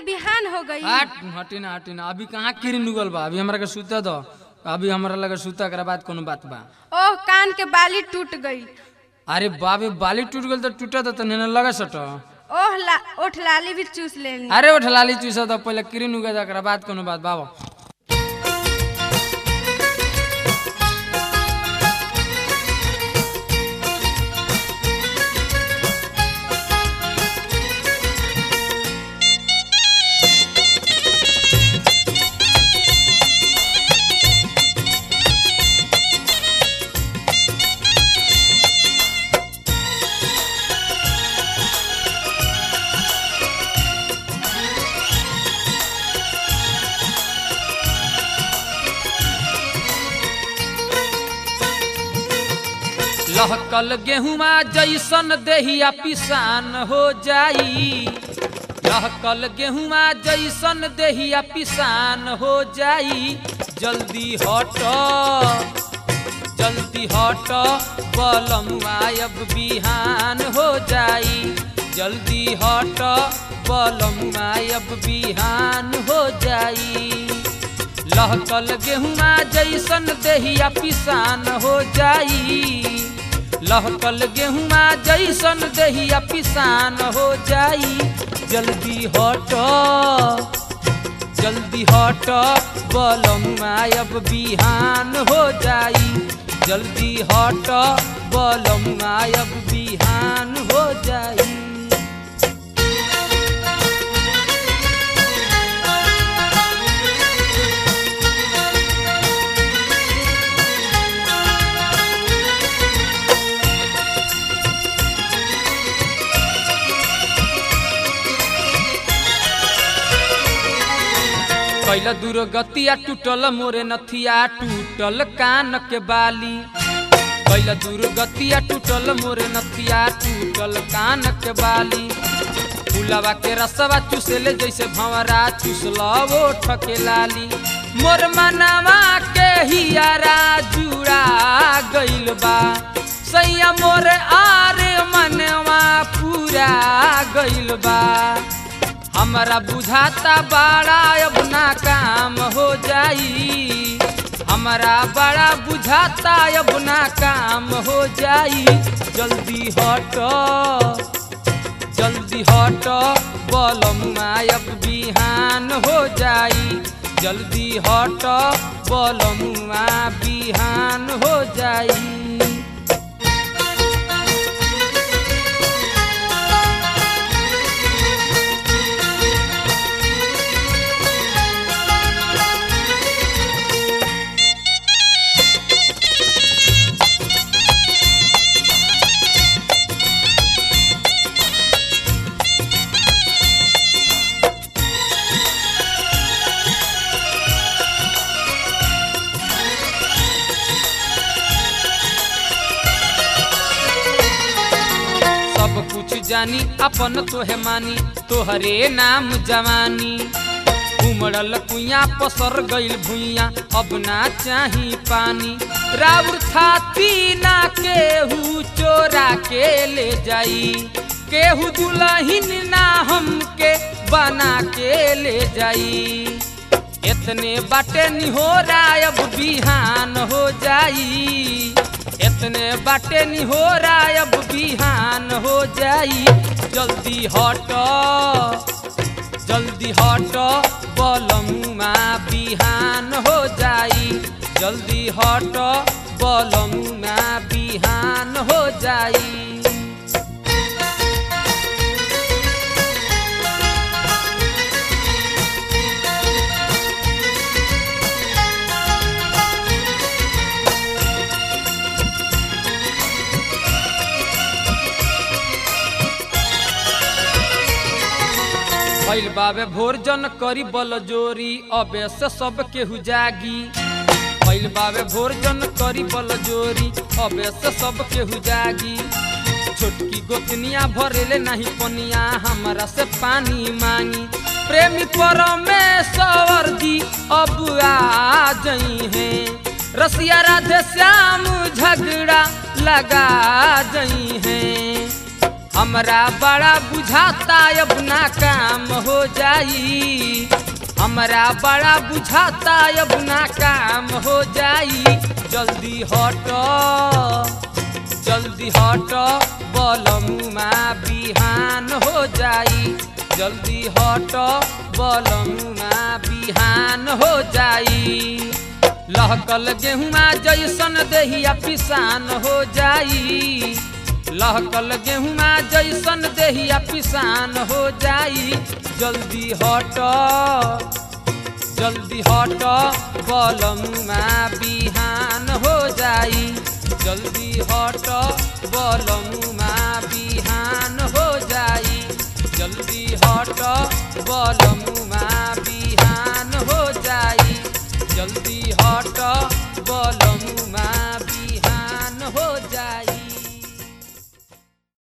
बिहान हो गई हट हटी ना हटी ना अभी कहाँ किरिन उगल बा अभी हमरा के सुते दो अभी हमरा लगे सुता के बाद कोनो बात बा ओह कान के बाली टूट गई अरे बाबे बाली टूट गल तो टूटे तो तने लगे सट ओह ला ओठ लाली भी चूस लेनी अरे उठ लाली चूसा तो पहले किरिन उगे एकरा बाद कोनो बात बाबा लहकल गेहुमा जैसन देहिया पिसान हो जाई लहकल गेहुमा जैसन देहिया पिसान हो जाई जल्दी हट जल्दी हट बलमुआ अब बिहान हो जाई जल्दी हट बलमुआ अब बिहान हो जाई लहकल गेहुमा जैसन देहिया पिसान हो जाई लहकल गेहुमा जैसन देहिया पिसान हो जाई जल्दी हट जल्दी हट बलमुआ अब बिहान हो जाई जल्दी हट बलमुआ अब बिहान हो जाई कैला दूर गतिया टूटल मोरे नथिया टूटल कान के बाली कैला दूर गतिया टूटल मोरे नथिया टूटल कान के बाली फुलवा के रसवा चूसले जैसे भंवरा चूसला वो ठके लाली मोर मनवा के हियारा जुड़ा गइल बा सैया मोर आरे मनवा पूरा गइल बा हमरा बुझाता बड़ा अब ना काम हो जाई हमरा बड़ा बुझाता अब ना काम हो जाई जल्दी हट जल्दी हट बलमुआ अब बिहान हो जाई जल्दी हट बलमुआ बिहान हो जाई सब कुछ जानी अपन तोहे मानी तोहरे नाम जवानी उमड़ल कुइया पसर गइल भुइया अब ना चाही पानी राउर थाती ना केहू चोरा के ले जाई केहू दुलहिन ना हमके बना के ले जाई इतने बाटे निहोरा अब बिहान हो जाई इतने बाटे निहोरा अब बिहान हो जाई जल्दी हट जल्दी हट बलमुआ बिहान हो जाई जल्दी हट बलमुआ बिहान हो जाई भइल बाबे भोरजन करी बल जोरी अबे से सब केहू जागी भइल बाबे भोरजन करी बल जोरी अबे से सब केहू जागी छोटकी गोतनिया भरेले नहीं पनिया हमरा से पानी मांगी प्रेमी परमेश्वर जी अब आ जई हैं रसिया राधे श्याम झगड़ा लगा जई हैं हमरा बड़ा बुझाता अब ना काम हो जाई हमरा बड़ा बुझाता अब ना काम हो जाई जल्दी हट जल्दी हट बलमुमा बिहान हो जाई जल्दी हट बलमुमा बिहान हो जाई लहकल गेहुआ जैसन देहिया पिसान हो जाई लहकल गेहुआ जैसन देहिया पिसान हो जाई जल्दी हट जल्दी हट बलमुमा बिहान हो जाई जल्दी हट बलमुमा बिहान हो जाई जल्दी हट बलमुमा